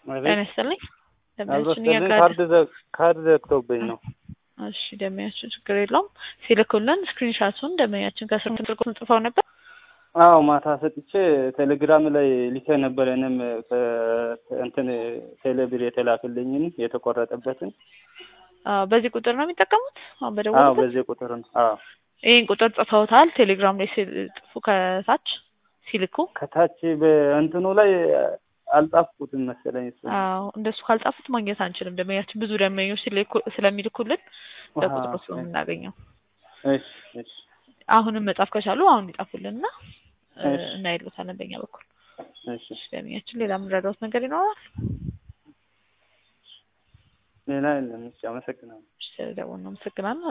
ጤና ይስጥልኝ። ደንበኛችን አብሮስልኝ እያጋደ ካርድ ዘ- ካርድ ዘግቶብኝ ነው። እሺ ደንበኛችን ችግር የለውም ሲልኩልን ስክሪንሻቱን ደንበኛችን ከስር ስልኩን ጽፈው ነበር። አዎ ማታ ሰጥቼ ቴሌግራም ላይ ልኬ ነበር። እኔም እንትን ቴሌብር የተላክልኝን የተቆረጠበትን። አዎ በዚህ ቁጥር ነው የሚጠቀሙት። አሁን አዎ በደወሉበት በዚህ ቁጥር ነው። አዎ ይህን ቁጥር ጽፈውታል። ቴሌግራም ላይ ሲጽፉ ከታች ሲልኩ ከታች በእንትኑ ላይ አልጻፍኩትም መሰለኝ እሱ አዎ እንደሱ ካልጻፉት ማግኘት አንችልም። ደንበኛችን ብዙ ደንበኞች ሲልኩ- ስለሚልኩልን በቁጥሩ አሃ፣ ነው የምናገኘው። እሺ እሺ አሁንም መጻፍ ከቻሉ አሁን ይጻፉልንና እ፣ እሺ። እናይሉታለን በእኛ በኩል። እሺ እሺ ደንበኛችን ሌላ የምንረዳውት ነገር ይኖራል? ሌላ የለም። እሺ አመሰግናለሁ። እሺ ስለደወሉ እናመሰግናለን።